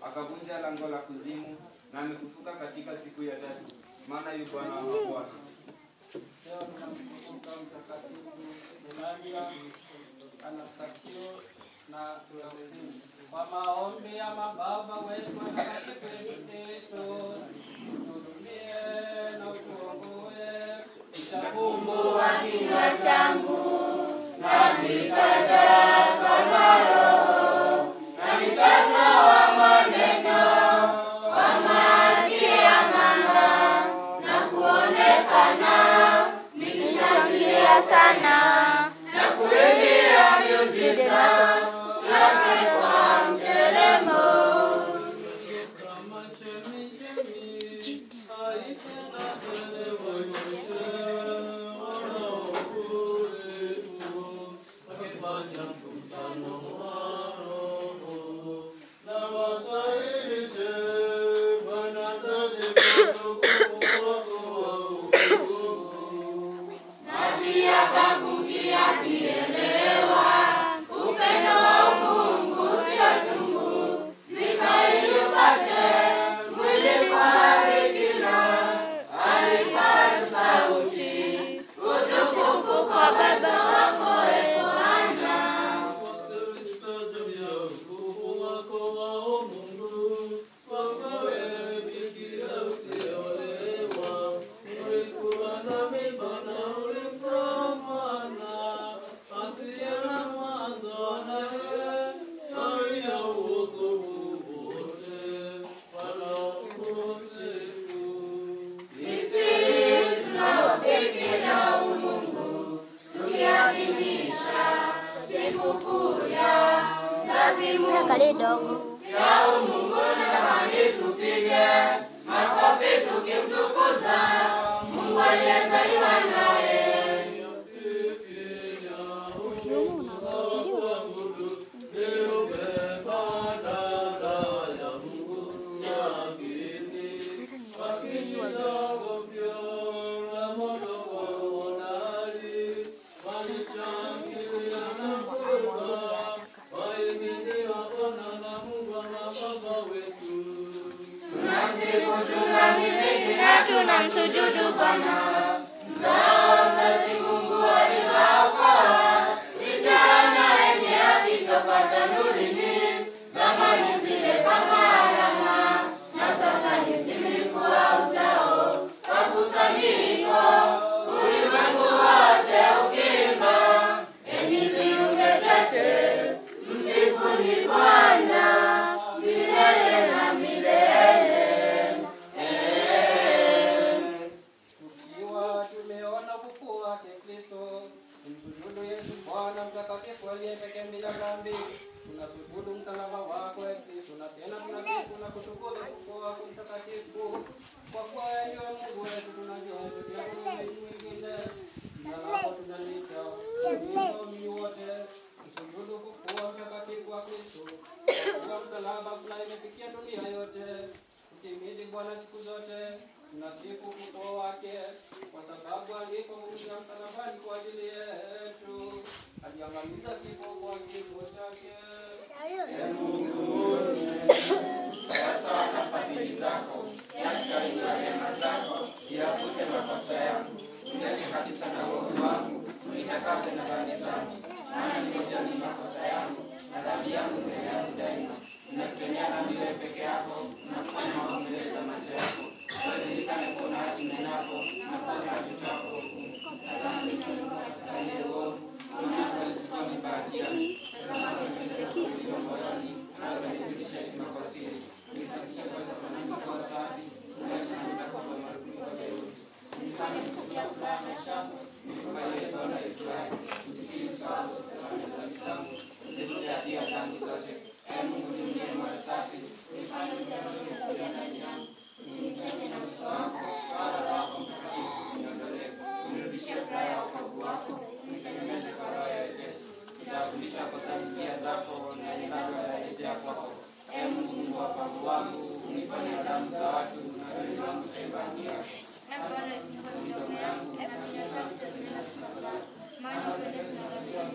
akavunja lango la kuzimu, na amefufuka katika siku ya tatu, maana yu Bwana wa mabwana. Leo tunamkumbuka Mtakatifu Eulalia Anastasio na Teofili. Kwa maombi ya mababa wetu watakatifu Yesu Kristo, tuhurumie na utuokoe. Itakumbua kinywa changu na vitajaza na roho na nitatoa maneno kwa malkia mama na kuonekana nikishangilia sana na kuimbia miujiza yake kwa mteremo. kama chemichemi haitendapelewa yote wanaokusifu wakifanya mkutano wa roho na wasahihishe wanataje utukufu wako wa ukuu. pia kakukia kielewa upendo wa Mungu sio chungu, zika ili upate mwili kwa bikira alipaza sauti utukufu kwa Baba wako e Bwana. Sisi tunaofikiria umungu tukiadhimisha sikukuu ya mzazi Mungu ya umungu natamani tupige makofi tukimtukuza Mungu aliyezaliwa naye. Tunamsifu, tunamhimidi na tunamsujudu Bwana. Mzao wa mzazi Mungu aliwaokoa vijana wenye haki toka tanurini, zamani zile kama alama, na sasa ni utimilifu wa uzao wa kusanyiko. Ulimwengu wote ukiimba, enyi viumbe vyote, msifuni Bwana milele na milele. Tukiwa tumeona ufufuo wake Kristo, tumsujudu Yesu Bwana mtakatifu aliye pekee bila dhambi. Tunasujudu msalaba wako e Kristo, na tena tunasifu na kutukuza ufufuo wako mtakatifu. Kwa kuwa wewe ndiwe Mungu wetu, tunajua tukina Mungu mwingine. Jina lako tunaliita waamini wote, tusujudu ufufuo mtakatifu wa Kristo. Kwa kuwa msalaba kuna imefikia dunia yote, tukimhimidi Bwana siku zote tunasifu ufufuo wake kwa sababu alipokuja msalabani kwa ajili yetu aliangamiza kifo kwa kifo chake.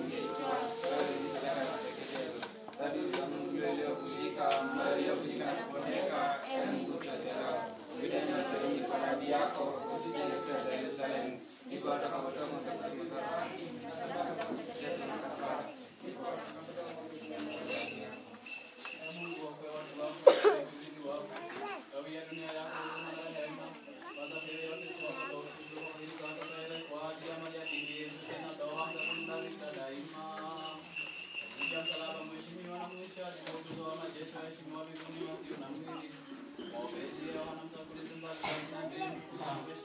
Dhabihu ya Mungu iliyokuzika, ambayo iliyokuzika Tunakushukuru